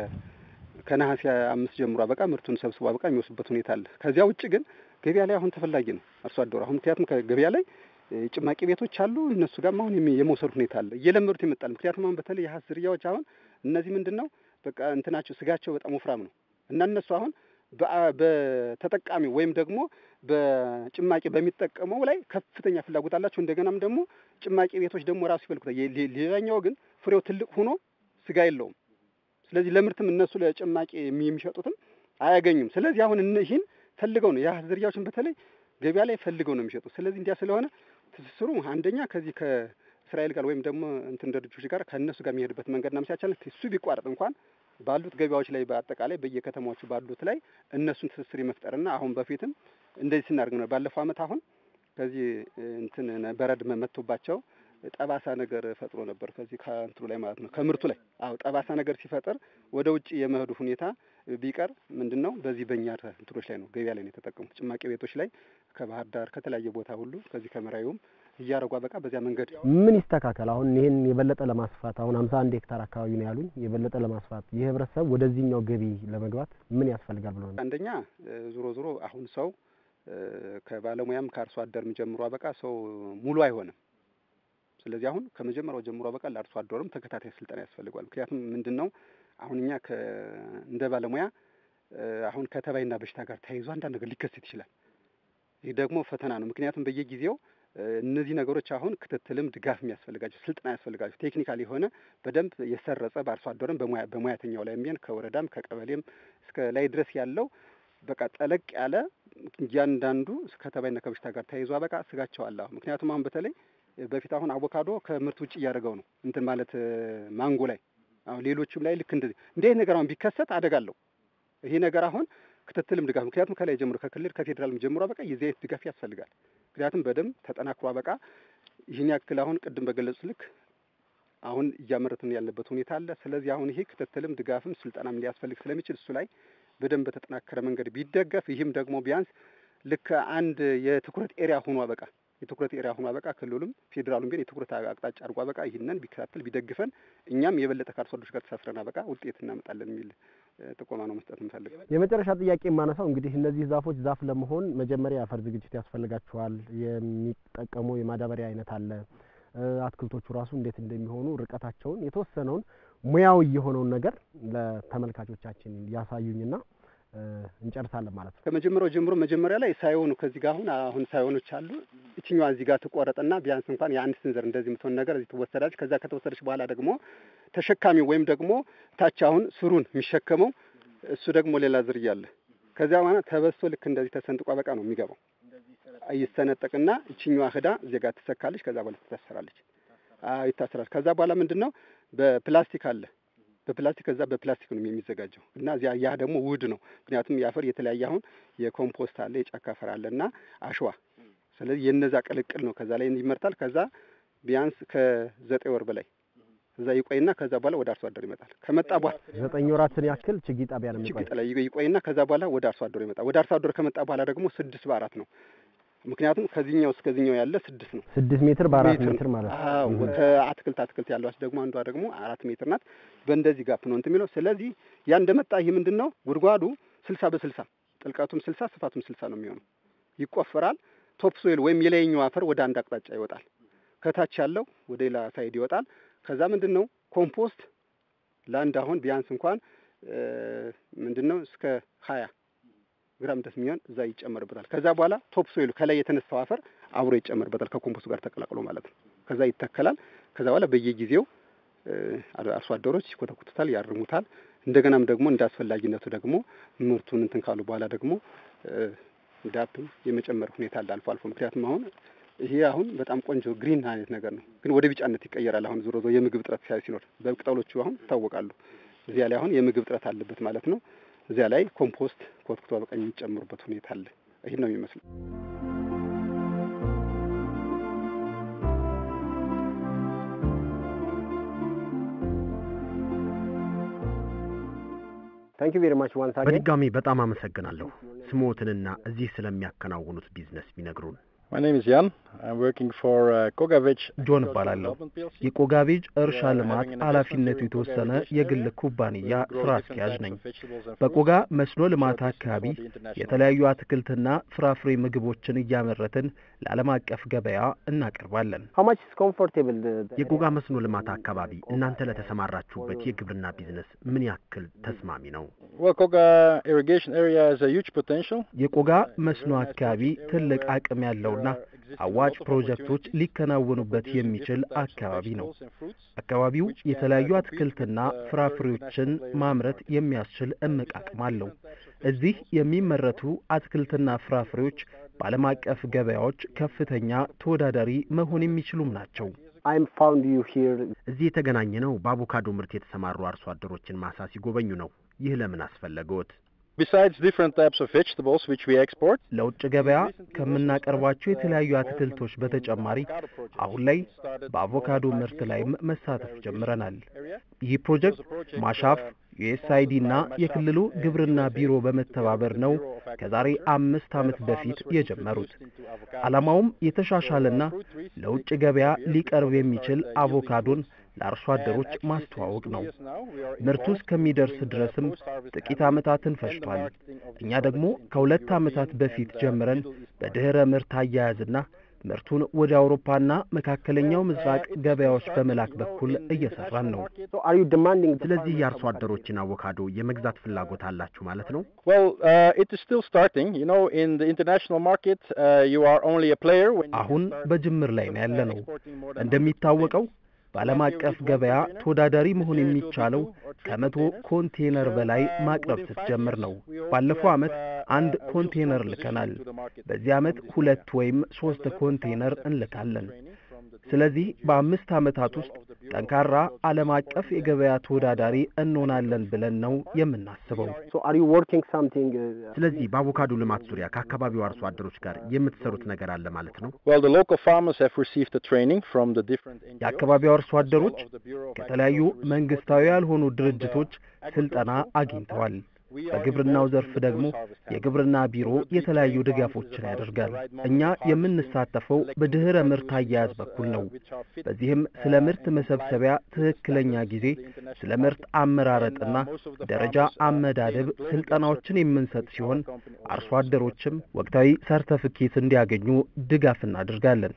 ከነሐሴ አምስት ጀምሮ አበቃ ምርቱን ሰብስቦ አበቃ የሚወስዱበት ሁኔታ አለ። ከዚያ ውጭ ግን ገበያ ላይ አሁን ተፈላጊ ነው አርሶ አደሩ አሁን ምክንያቱም ከገበያ ላይ እ፣ ጭማቂ ቤቶች አሉ። እነሱ ጋርም አሁን የሚ- የመውሰድ ሁኔታ አለ። እየለመዱት ይመጣል። ምክንያቱም አሁን በተለይ የሀስ ዝርያዎች አሁን እነዚህ ምንድን ነው በቃ እንትናቸው ስጋቸው በጣም ወፍራም ነው እና እነሱ አሁን በአ- በተጠቃሚ ወይም ደግሞ በጭማቂ በሚጠቀመው ላይ ከፍተኛ ፍላጎት አላቸው። እንደገናም ደግሞ ጭማቂ ቤቶች ደግሞ ራሱ ይፈልጉታል። የ- ሌ- ሌላኛው ግን ፍሬው ትልቅ ሆኖ ስጋ የለውም። ስለዚህ ለምርትም እነሱ ለጭማቂ የሚ- የሚሸጡትም አያገኙም። ስለዚህ አሁን እነ- ይህን ፈልገው ነው የሀስ ዝርያዎችን በተለይ ገበያ ላይ ፈልገው ነው የሚሸጡት። ስለዚህ እንዲያ ስለሆነ ትስስሩ አንደኛ ከዚህ ከእስራኤል ጋር ወይም ደግሞ እንትን ድርጅቶች ጋር ከእነሱ ጋር የሚሄድበት መንገድ ናምሲያቻል እሱ ቢቋረጥ እንኳን ባሉት ገበያዎች ላይ በአጠቃላይ በየከተማዎቹ ባሉት ላይ እነሱን ትስስር የመፍጠርና አሁን በፊትም እንደዚህ ስናደርግ ነው። ባለፈው ዓመት አሁን ከዚህ እንትን በረድ መጥቶባቸው ጠባሳ ነገር ፈጥሮ ነበር ከዚህ ከእንትኑ ላይ ማለት ነው ከምርቱ ላይ አዎ ጠባሳ ነገር ሲፈጥር ወደ ውጭ የመሄዱ ሁኔታ ቢቀር ምንድን ነው በዚህ በእኛ እንትኖች ላይ ነው ገበያ ላይ ነው የተጠቀሙት ጭማቂ ቤቶች ላይ ከባህር ዳር ከተለያየ ቦታ ሁሉ ከዚህ ከመራዩም እያረጓ በቃ በዚያ መንገድ ምን ይስተካከል? አሁን ይህን የበለጠ ለማስፋት አሁን ሀምሳ አንድ ሄክታር አካባቢ ነው ያሉኝ። የበለጠ ለማስፋት ይህ ህብረተሰብ ወደዚህኛው ገቢ ለመግባት ምን ያስፈልጋል ብሎ ነው? አንደኛ ዞሮ ዞሮ አሁን ሰው ከባለሙያም ከአርሶ አደርም ጀምሮ በቃ ሰው ሙሉ አይሆንም። ስለዚህ አሁን ከመጀመሪያው ጀምሮ በቃ ለአርሶ አደሩም ተከታታይ ስልጠና ያስፈልገዋል። ምክንያቱም ምንድን ነው አሁን እኛ እንደ ባለሙያ አሁን ከተባይና በሽታ ጋር ተያይዞ አንዳንድ ነገር ሊከሰት ይችላል። ይህ ደግሞ ፈተና ነው። ምክንያቱም በየጊዜው እነዚህ ነገሮች አሁን ክትትልም ድጋፍ የሚያስፈልጋቸው ስልጠና ያስፈልጋቸው ቴክኒካል የሆነ በደንብ የሰረጸ በአርሶ አደርም በሙያተኛው ላይ የሚሆን ከወረዳም ከቀበሌም እስከ ላይ ድረስ ያለው በቃ ጠለቅ ያለ እያንዳንዱ ከተባይና ከበሽታ ጋር ተያይዞ በቃ ስጋቸው አለ። አሁን ምክንያቱም አሁን በተለይ በፊት አሁን አቮካዶ ከምርት ውጭ እያደረገው ነው እንትን ማለት ማንጎ ላይ አሁን ሌሎቹም ላይ ልክ እንደዚህ እንዲህ ነገር አሁን ቢከሰት አደጋ አለው። ይሄ ነገር አሁን ክትትልም ድጋፍ ምክንያቱም ከላይ ጀምሮ ከክልል ከፌዴራልም ጀምሮ በቃ የዚህ አይነት ድጋፍ ያስፈልጋል። ምክንያቱም በደንብ ተጠናክሮ በቃ ይህን ያክል አሁን ቅድም በገለጹት ልክ አሁን እያመረትን ያለበት ሁኔታ አለ። ስለዚህ አሁን ይሄ ክትትልም ድጋፍም ስልጠናም ሊያስፈልግ ስለሚችል እሱ ላይ በደንብ በተጠናከረ መንገድ ቢደገፍ ይህም ደግሞ ቢያንስ ልክ አንድ የትኩረት ኤሪያ ሆኖ በቃ የትኩረት ኤሪያ ሆኖ በቃ ክልሉም ፌዴራሉም ቢሆን የትኩረት አቅጣጫ አድርጓ በቃ ይህንን ቢከታተል ቢደግፈን እኛም የበለጠ ከአርሶ አደሮች ጋር ተሳስረና በቃ ውጤት እናመጣለን የሚል ጥቆማ ነው መስጠት የምፈልግ። የመጨረሻ ጥያቄ የማነሳው እንግዲህ እነዚህ ዛፎች ዛፍ ለመሆን መጀመሪያ የአፈር ዝግጅት ያስፈልጋቸዋል። የሚጠቀሙ የማዳበሪያ አይነት አለ። አትክልቶቹ ራሱ እንዴት እንደሚሆኑ ርቀታቸውን የተወሰነውን ሙያዊ የሆነውን ነገር ለተመልካቾቻችን ያሳዩኝና እንጨርሳለን ማለት ነው። ከመጀመሪያው ጀምሮ መጀመሪያ ላይ ሳይሆኑ ከዚህ ጋር አሁን አሁን ሳይሆኖች አሉ። እችኛዋ እዚህ ጋር ትቆረጥና ቢያንስ እንኳን የአንድ ስንዘር እንደዚህ የምትሆን ነገር እዚህ ትወሰዳለች። ከዛ ከተወሰደች በኋላ ደግሞ ተሸካሚው ወይም ደግሞ ታች አሁን ስሩን የሚሸከመው እሱ ደግሞ ሌላ ዝርያ አለ። ከዚያ በኋላ ተበስቶ ልክ እንደዚህ ተሰንጥቋ በቃ ነው የሚገባው። ይሰነጠቅና እችኛዋ ህዳ እዚህ ጋር ትሰካለች። ከዛ በኋላ ትታሰራለች። አዎ ይታሰራል። ከዛ በኋላ ምንድን ነው በፕላስቲክ አለ በፕላስቲክ ከዛ በፕላስቲክ ነው የሚዘጋጀው እና እዚያ ያ ደግሞ ውድ ነው። ምክንያቱም የአፈር የተለያየ አሁን የኮምፖስት አለ የጫካ አፈር አለ እና አሸዋ። ስለዚህ የነዛ ቅልቅል ነው ከዛ ላይ ይመርታል። ከዛ ቢያንስ ከዘጠኝ ወር በላይ እዛ ይቆይና ከዛ በኋላ ወደ አርሶ አደር ይመጣል። ከመጣ በኋላ ዘጠኝ ወራትን ያክል ችግኝ ጣቢያ ነው ችግኝ ጣቢያ ይቆይና ከዛ በኋላ ወደ አርሶ አደሩ ይመጣል። ወደ አርሶ አደሩ ከመጣ በኋላ ደግሞ ስድስት በአራት ነው ምክንያቱም ከዚህኛው እስከዚህኛው ያለ ስድስት ነው። ስድስት ሜትር በአራት ሜትር ማለት ነው። አዎ ከአትክልት አትክልት ያለዋች ደግሞ አንዷ ደግሞ አራት ሜትር ናት። በእንደዚህ ጋፕ ነው እንትን የሚለው። ስለዚህ ያ እንደመጣ ይህ ምንድን ነው ጉድጓዱ ስልሳ በስልሳ ጥልቀቱም ስልሳ ስፋቱም ስልሳ ነው የሚሆነው። ይቆፈራል። ቶፕ ሶይል ወይም የላይኛው አፈር ወደ አንድ አቅጣጫ ይወጣል። ከታች ያለው ወደ ሌላ ሳይድ ይወጣል። ከዛ ምንድን ነው ኮምፖስት ለአንድ አሁን ቢያንስ እንኳን ምንድን ነው እስከ ሀያ ግራም ደስ የሚሆን እዛ ይጨመርበታል። ከዛ በኋላ ቶፕ ሶይሉ ከላይ የተነሳው አፈር አብሮ ይጨመርበታል ከኮምፖስቱ ጋር ተቀላቅሎ ማለት ነው። ከዛ ይተከላል። ከዛ በኋላ በየጊዜው አርሶ አደሮች ይኮተኩቱታል፣ ያርሙታል። እንደገናም ደግሞ እንደ አስፈላጊነቱ ደግሞ ምርቱን እንትን ካሉ በኋላ ደግሞ ዳፕም የመጨመር ሁኔታ አለ አልፎ አልፎ። ምክንያቱም አሁን ይሄ አሁን በጣም ቆንጆ ግሪን አይነት ነገር ነው፣ ግን ወደ ቢጫነት ይቀየራል። አሁን ዞሮ ዞሮ የምግብ እጥረት ሲኖር በቅጠሎቹ አሁን ይታወቃሉ። እዚያ ላይ አሁን የምግብ እጥረት አለበት ማለት ነው። እዚያ ላይ ኮምፖስት ኮትኩቶ በቀኝ የሚጨምሩበት ሁኔታ አለ። ይህን ነው የሚመስለው። ታንክ ዩ ቬሪ ማች ዋንስ አገን በድጋሚ በጣም አመሰግናለሁ። ስሞትንና እዚህ ስለሚያከናውኑት ቢዝነስ ቢነግሩን። My name is Jan. I'm working for uh, Kogavich. ጆን እባላለሁ። የቆጋቤጅ እርሻ ልማት ኃላፊነቱ የተወሰነ የግል ኩባንያ ስራ አስኪያጅ ነኝ። በቆጋ መስኖ ልማት አካባቢ የተለያዩ አትክልትና ፍራፍሬ ምግቦችን እያመረትን ለዓለም አቀፍ ገበያ እናቀርባለን። ሀው ማች ኢዝ ኮምፎርቴብል የቆጋ መስኖ ልማት አካባቢ እናንተ ለተሰማራችሁበት የግብርና ቢዝነስ ምን ያክል ተስማሚ ነው? Well, Koga irrigation area has a huge potential. የቆጋ መስኖ አካባቢ ትልቅ አቅም ያለውና አዋጭ ፕሮጀክቶች ሊከናወኑበት የሚችል አካባቢ ነው። አካባቢው የተለያዩ አትክልትና ፍራፍሬዎችን ማምረት የሚያስችል እምቅ አቅም አለው። እዚህ የሚመረቱ አትክልትና ፍራፍሬዎች በዓለም አቀፍ ገበያዎች ከፍተኛ ተወዳዳሪ መሆን የሚችሉም ናቸው። አይም ፋውንድ ዩ ሂር እዚህ የተገናኘ ነው በአቮካዶ ምርት የተሰማሩ አርሶ አደሮችን ማሳ ሲጎበኙ ነው። ይህ ለምን አስፈለገዎት? Besides different types of vegetables which we export, ለውጭ ገበያ ከምናቀርባቸው የተለያዩ አትክልቶች በተጨማሪ አሁን ላይ በአቮካዶ ምርት ላይም መሳተፍ ጀምረናል። ይህ ፕሮጀክት ማሻፍ ዩኤስአይዲ እና የክልሉ ግብርና ቢሮ በመተባበር ነው ከዛሬ አምስት ዓመት በፊት የጀመሩት። ዓላማውም የተሻሻለና ለውጭ ገበያ ሊቀርብ የሚችል አቮካዶን ለአርሶ አደሮች ማስተዋወቅ ነው። ምርቱ እስከሚደርስ ድረስም ጥቂት ዓመታትን ፈጅቷል። እኛ ደግሞ ከሁለት ዓመታት በፊት ጀምረን በድኅረ ምርት አያያዝና ምርቱን ወደ አውሮፓና መካከለኛው ምስራቅ ገበያዎች በመላክ በኩል እየሰራን ነው። ስለዚህ የአርሶ አደሮችን አቮካዶ የመግዛት ፍላጎት አላችሁ ማለት ነው? well, uh, it is still starting. You know, in the international market, uh, you are only a player when you አሁን start, በጅምር ላይ ነው ያለ ነው። exporting more than እንደሚታወቀው በዓለም አቀፍ ገበያ ተወዳዳሪ መሆን የሚቻለው ከመቶ ኮንቴነር በላይ ማቅረብ ስትጀምር ነው። ባለፈው ዓመት አንድ ኮንቴነር ልከናል። በዚህ ዓመት ሁለት ወይም ሶስት ኮንቴነር እንልካለን። ስለዚህ በአምስት ዓመታት ውስጥ ጠንካራ ዓለም አቀፍ የገበያ ተወዳዳሪ እንሆናለን ብለን ነው የምናስበው። ስለዚህ በአቮካዶ ልማት ዙሪያ ከአካባቢው አርሶ አደሮች ጋር የምትሰሩት ነገር አለ ማለት ነው? Well, the local farmers have received the training from the different NGOs. የአካባቢው አርሶ አደሮች of the Bureau of ከተለያዩ Agricultural Research መንግስታዊ ያልሆኑ ድርጅቶች ስልጠና አግኝተዋል። በግብርናው ዘርፍ ደግሞ የግብርና ቢሮ የተለያዩ ድጋፎችን ያደርጋል። እኛ የምንሳተፈው በድህረ ምርት አያያዝ በኩል ነው። በዚህም ስለ ምርት መሰብሰቢያ ትክክለኛ ጊዜ፣ ስለ ምርት አመራረጥና ደረጃ አመዳደብ ስልጠናዎችን የምንሰጥ ሲሆን አርሶ አደሮችም ወቅታዊ ሰርተፍኬት እንዲያገኙ ድጋፍ እናደርጋለን።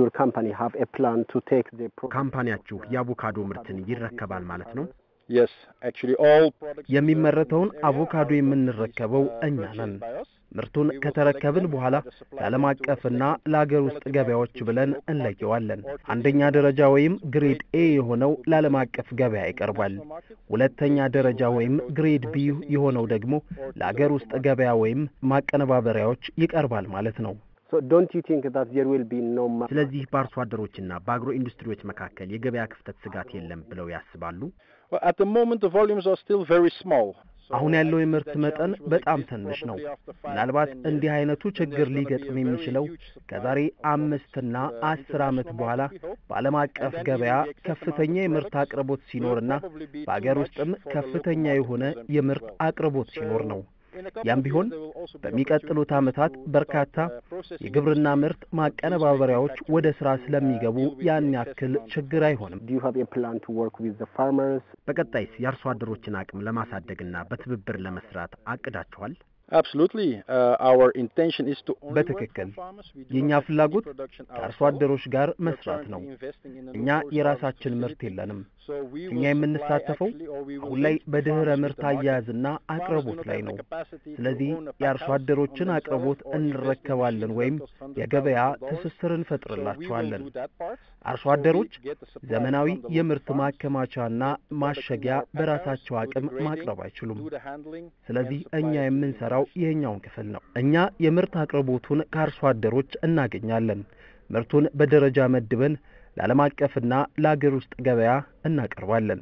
ካምፓኒያችሁ የአቮካዶ ምርትን ይረከባል ማለት ነው? Yes, actually all products የሚመረተውን አቮካዶ የምንረከበው እኛ ነን። ምርቱን ከተረከብን በኋላ ለዓለም አቀፍና ለአገር ውስጥ ገበያዎች ብለን እንለየዋለን። አንደኛ ደረጃ ወይም ግሬድ ኤ የሆነው ለዓለም አቀፍ ገበያ ይቀርባል። ሁለተኛ ደረጃ ወይም ግሬድ ቢ የሆነው ደግሞ ለአገር ውስጥ ገበያ ወይም ማቀነባበሪያዎች ይቀርባል ማለት ነው። ስለዚህ በአርሶ አደሮችና በአግሮ ኢንዱስትሪዎች መካከል የገበያ ክፍተት ስጋት የለም ብለው ያስባሉ? Well, at the moment the volumes are still very small. So አሁን ያለው የምርት that መጠን challenge will በጣም exist ትንሽ ነው። probably after five, ምናልባት 10 እንዲህ years. አይነቱ And ችግር there's gonna be ሊገጥም a very የሚችለው huge supply ከዛሬ of products አምስትና in the አስር ዓመት international በኋላ market, we hope. በዓለም አቀፍ And then ገበያ even the excess ከፍተኛ amount of የምርት products አቅርቦት will ሲኖርና probably be too በአገር much ውስጥም for the local ከፍተኛ market የሆነ to them የምርት as well. አቅርቦት ሲኖር ነው። In a couple ያም of ቢሆን years, there will also be በሚቀጥሉት opportunities ዓመታት to በርካታ start, uh, processing የግብርና industries ምርት to produce ማቀነባበሪያዎች manufacturing ወደ ስራ to, uh, ስለሚገቡ deal with the ያን excess ያክል amount of ችግር አይሆንም። በቀጣይስ የአርሶ አደሮችን አቅም ለማሳደግና በትብብር ለመስራት አቅዳችኋል? Absolutely. Uh, our intention is to only work በትክክል for farmers. We do የእኛ not have any ፍላጎት production ከአርሶ ourselves. አደሮች ጋር We are መስራት ነው። currently investing in a new እኛ post-harvest የራሳችን ምርት facility. የለንም። So we እኛ will የምንሳተፈው supply actually, or we will አሁን ላይ link the በድህረ farmers with ምርት the market. አያያዝና Farmers do አቅርቦት not ላይ have the ነው። capacity to ስለዚህ own a የአርሶ pack house አደሮችን on አቅርቦት themselves or invest in እንረከባለን machines ወይም that cost hundreds የገበያ thousands of dollars. ትስስር So we will እንፈጥርላቸዋለን። do that part. አርሶ So we አደሮች get the supply ዘመናዊ from the local የምርት farms, ማከማቻና get the product in ማሸጊያ our pack house, በራሳቸው do the አቅም grading, ማቅረብ አይችሉም። do the handling, ስለዚህ and supply እኛ it to the የምንሰራው international ይሄኛውን ክፍል ነው። እኛ የምርት አቅርቦቱን ከአርሶ አደሮች እናገኛለን። ምርቱን በደረጃ መድበን ለዓለም አቀፍና ለአገር ውስጥ ገበያ እናቀርባለን።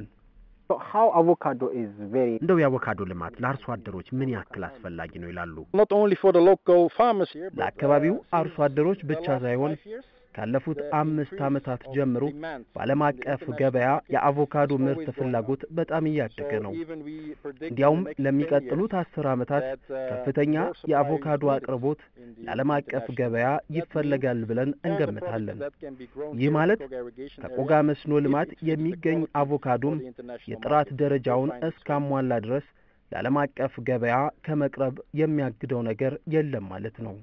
እንደው የአቮካዶ ልማት ለአርሶ አደሮች ምን ያክል አስፈላጊ ነው ይላሉ? not only for the local farmers here, but ለአካባቢው uh, አርሶ since አደሮች the ብቻ last ሳይሆን five years, ካለፉት the አምስት increase ዓመታት of ጀምሮ demand በዓለም in the አቀፍ international ገበያ market የአቮካዶ is ምርት always going up. ፍላጎት በጣም እያደገ So ነው። even we predict in እንዲያውም the next 10 ለሚቀጥሉት years አስር ዓመታት that, uh, ከፍተኛ more supply የአቮካዶ is needed አቅርቦት in the ለዓለም አቀፍ international ገበያ market. That ይፈለጋል ብለን means all the እንገምታለን። products that can be grown ይህ here in ማለት Koga irrigation ከቆጋ area, መስኖ if ልማት it fits the የሚገኝ quality አቮካዶም for the international የጥራት market, ደረጃውን we'll find its way. እስካሟላ ድረስ ለዓለም አቀፍ ገበያ ከመቅረብ የሚያግደው ነገር የለም ማለት ነው።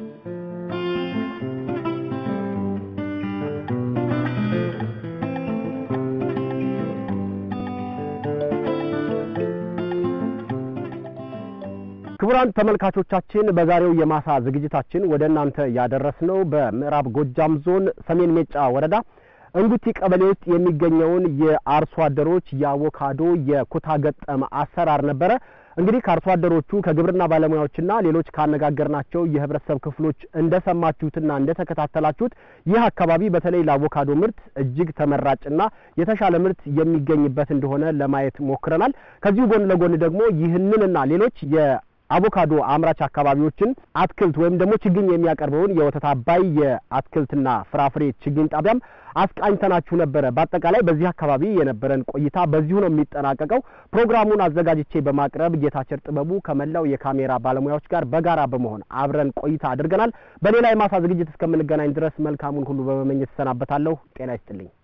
ክቡራን ተመልካቾቻችን በዛሬው የማሳ ዝግጅታችን ወደ እናንተ ያደረስነው በምዕራብ ጎጃም ዞን ሰሜን ሜጫ ወረዳ እንጉቲ ቀበሌ ውስጥ የሚገኘውን የአርሶ አደሮች የአቮካዶ የኩታ ገጠም አሰራር ነበረ። እንግዲህ ከአርሶ አደሮቹ ከግብርና ባለሙያዎችና ሌሎች ካነጋገርናቸው የህብረተሰብ ክፍሎች እንደሰማችሁትና እንደተከታተላችሁት ይህ አካባቢ በተለይ ለአቮካዶ ምርት እጅግ ተመራጭና የተሻለ ምርት የሚገኝበት እንደሆነ ለማየት ሞክረናል። ከዚሁ ጎን ለጎን ደግሞ ይህንንና ሌሎች የ የአቮካዶ አምራች አካባቢዎችን አትክልት ወይም ደግሞ ችግኝ የሚያቀርበውን የወተት አባይ የአትክልትና ፍራፍሬ ችግኝ ጣቢያም አስቃኝተናችሁ ነበረ። በአጠቃላይ በዚህ አካባቢ የነበረን ቆይታ በዚሁ ነው የሚጠናቀቀው። ፕሮግራሙን አዘጋጅቼ በማቅረብ ጌታቸር ጥበቡ ከመላው የካሜራ ባለሙያዎች ጋር በጋራ በመሆን አብረን ቆይታ አድርገናል። በሌላ የማሳ ዝግጅት እስከምንገናኝ ድረስ መልካሙን ሁሉ በመመኘት እሰናበታለሁ። ጤና ይስጥልኝ።